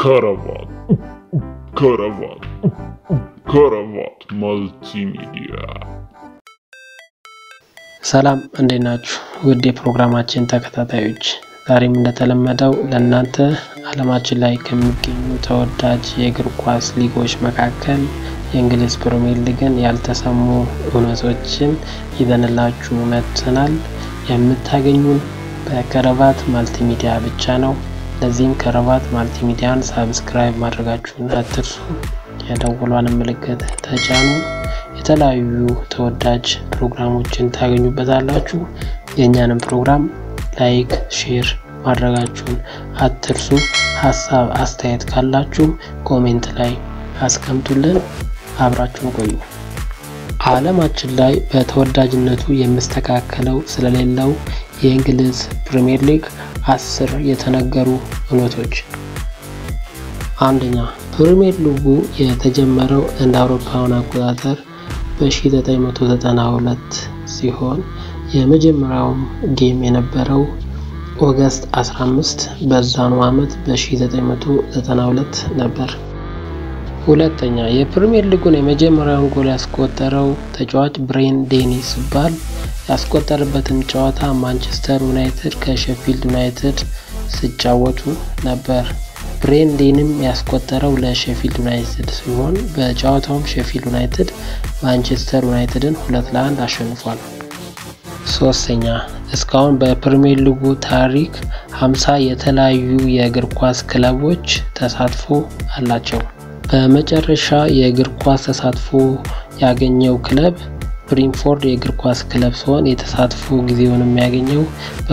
ከረባት ከረባት ከረባት መልቲሚዲያ ሰላም እንዴት ናችሁ? ውድ የፕሮግራማችን ተከታታዮች፣ ዛሬም እንደተለመደው ለእናንተ ዓለማችን ላይ ከሚገኙ ተወዳጅ የእግር ኳስ ሊጎች መካከል የእንግሊዝ ፕሪሚየር ሊግን ያልተሰሙ እውነቶችን ይዘንላችሁ መጥተናል። የምታገኙን በከረባት ማልቲሚዲያ ብቻ ነው። ለዚህም ከረባት ማልቲሚዲያን ሳብስክራይብ ማድረጋችሁን አትርሱ። የደወሏን ምልክት ተጫኑ። የተለያዩ ተወዳጅ ፕሮግራሞችን ታገኙበታላችሁ። የእኛንም ፕሮግራም ላይክ፣ ሼር ማድረጋችሁን አትርሱ። ሀሳብ አስተያየት ካላችሁ ኮሜንት ላይ አስቀምጡልን። አብራችሁን ቆዩ። ዓለማችን ላይ በተወዳጅነቱ የሚስተካከለው ስለሌለው የእንግሊዝ ፕሪሚየር ሊግ አስር የተነገሩ እውነቶች። አንደኛ ፕሪሚየር ሊጉ የተጀመረው እንደ አውሮፓውያን አቆጣጠር በ1992 ሲሆን የመጀመሪያውም ጌም የነበረው ኦገስት 15 በዛኑ ዓመት በ1992 ነበር። ሁለተኛ የፕሪሚየር ሊጉን የመጀመሪያውን ጎል ያስቆጠረው ተጫዋች ብሬን ዴኒ ሲባል ያስቆጠረበትም ጨዋታ ማንቸስተር ዩናይትድ ከሼፊልድ ዩናይትድ ሲጫወቱ ነበር። ብሬን ዴኒም ያስቆጠረው ለሼፊልድ ዩናይትድ ሲሆን በጨዋታውም ሼፊልድ ዩናይትድ ማንቸስተር ዩናይትድን ሁለት ለአንድ አሸንፏል። ሶስተኛ እስካሁን በፕሪሚየር ሊጉ ታሪክ 50 የተለያዩ የእግር ኳስ ክለቦች ተሳትፎ አላቸው። በመጨረሻ የእግር ኳስ ተሳትፎ ያገኘው ክለብ ብሪንፎርድ የእግር ኳስ ክለብ ሲሆን የተሳትፎ ጊዜውን የሚያገኘው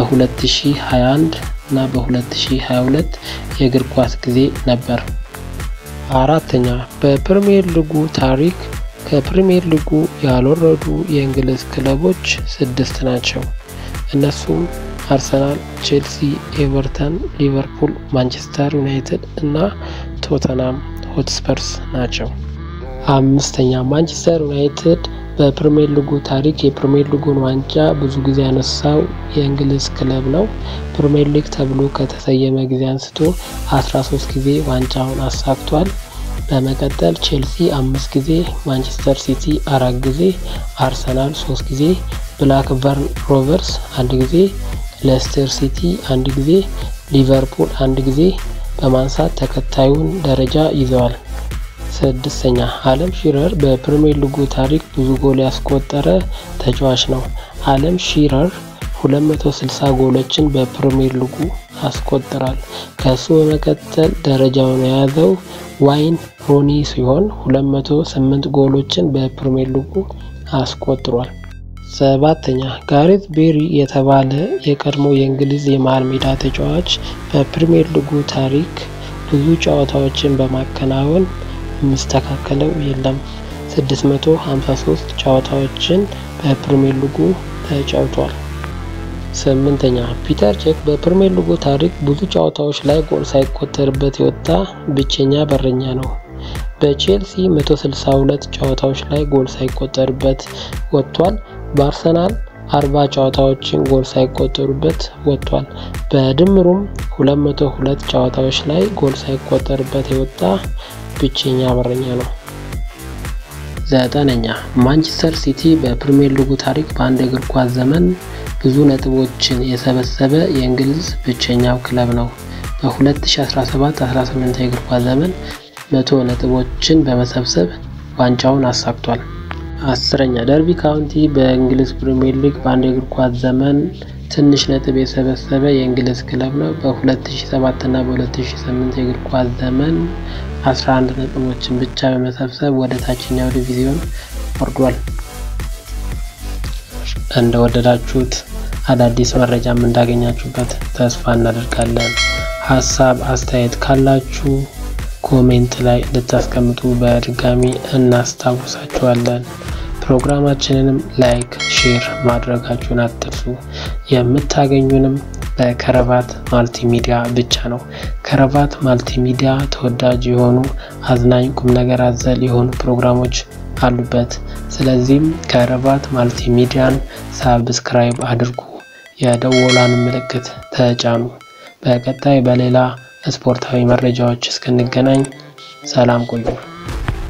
በ2021 እና በ2022 የእግር ኳስ ጊዜ ነበር። አራተኛ በፕሪሚየር ሊጉ ታሪክ ከፕሪሚየር ሊጉ ያልወረዱ የእንግሊዝ ክለቦች ስድስት ናቸው። እነሱም አርሰናል፣ ቼልሲ፣ ኤቨርተን፣ ሊቨርፑል፣ ማንቸስተር ዩናይትድ እና ቶተናም ሆትስፐርስ ናቸው። አምስተኛ ማንቸስተር ዩናይትድ በፕሪሚየር ሊጉ ታሪክ የፕሪሚየር ሊጉን ዋንጫ ብዙ ጊዜ ያነሳው የእንግሊዝ ክለብ ነው። ፕሪሚየር ሊግ ተብሎ ከተሰየመ ጊዜ አንስቶ 13 ጊዜ ዋንጫውን አሳክቷል። በመቀጠል ቼልሲ አምስት ጊዜ፣ ማንቸስተር ሲቲ አራት ጊዜ፣ አርሰናል ሶስት ጊዜ፣ ብላክበርን ሮቨርስ አንድ ጊዜ፣ ሌስተር ሲቲ አንድ ጊዜ፣ ሊቨርፑል አንድ ጊዜ በማንሳት ተከታዩን ደረጃ ይዘዋል። ስድስተኛ አለም ሺረር በፕሪሚየር ሊጉ ታሪክ ብዙ ጎል ያስቆጠረ ተጫዋች ነው። አለም ሺረር 260 ጎሎችን በፕሪሚየር ሊጉ አስቆጥራል። ከሱ በመቀጠል ደረጃውን የያዘው ዋይን ሮኒ ሲሆን 208 ጎሎችን በፕሪሚየር ሊጉ አስቆጥሯል። ሰባተኛ ጋሬት ቤሪ የተባለ የቀድሞ የእንግሊዝ የመሃል ሜዳ ተጫዋች በፕሪሚየር ሊጉ ታሪክ ብዙ ጨዋታዎችን በማከናወን የሚስተካከለው የለም። 653 ጨዋታዎችን በፕሪሚየር ሊጉ ተጫውቷል። ስምንተኛ ፒተር ቼክ በፕሪሚየር ሊጉ ታሪክ ብዙ ጨዋታዎች ላይ ጎል ሳይቆጠርበት የወጣ ብቸኛ በረኛ ነው። በቼልሲ 162 ጨዋታዎች ላይ ጎል ሳይቆጠርበት ወጥቷል። በአርሰናል 40 ጨዋታዎችን ጎል ሳይቆጠሩበት ወጥቷል። በድምሩም 202 ጨዋታዎች ላይ ጎል ሳይቆጠርበት የወጣ ብቸኛ በረኛ ነው። ዘጠነኛ ማንቸስተር ሲቲ በፕሪሚየር ሊጉ ታሪክ በአንድ እግር ኳስ ዘመን ብዙ ነጥቦችን የሰበሰበ የእንግሊዝ ብቸኛው ክለብ ነው። በ2017-18 የእግር ኳስ ዘመን መቶ ነጥቦችን በመሰብሰብ ዋንጫውን አሳክቷል። አስረኛ ደርቢ ካውንቲ በእንግሊዝ ፕሪሚየር ሊግ በአንድ የእግር ኳስ ዘመን ትንሽ ነጥብ የሰበሰበ የእንግሊዝ ክለብ ነው። በ2007 እና በ2008 የእግር ኳስ ዘመን 11 ነጥቦችን ብቻ በመሰብሰብ ወደ ታችኛው ዲቪዚዮን ወርዷል። እንደወደዳችሁት አዳዲስ መረጃም እንዳገኛችሁበት ተስፋ እናደርጋለን። ሀሳብ አስተያየት ካላችሁ ኮሜንት ላይ ልታስቀምጡ በድጋሚ እናስታውሳችኋለን። ፕሮግራማችንንም ላይክ፣ ሼር ማድረጋችሁን አትርሱ። የምታገኙንም በከረባት ማልቲሚዲያ ብቻ ነው። ከረባት ማልቲሚዲያ ተወዳጅ የሆኑ አዝናኝ፣ ቁም ነገር አዘል የሆኑ ፕሮግራሞች አሉበት። ስለዚህም ከረባት ማልቲሚዲያን ሳብስክራይብ አድርጉ፣ የደወሏን ምልክት ተጫኑ። በቀጣይ በሌላ ስፖርታዊ መረጃዎች እስክንገናኝ ሰላም ቆዩ።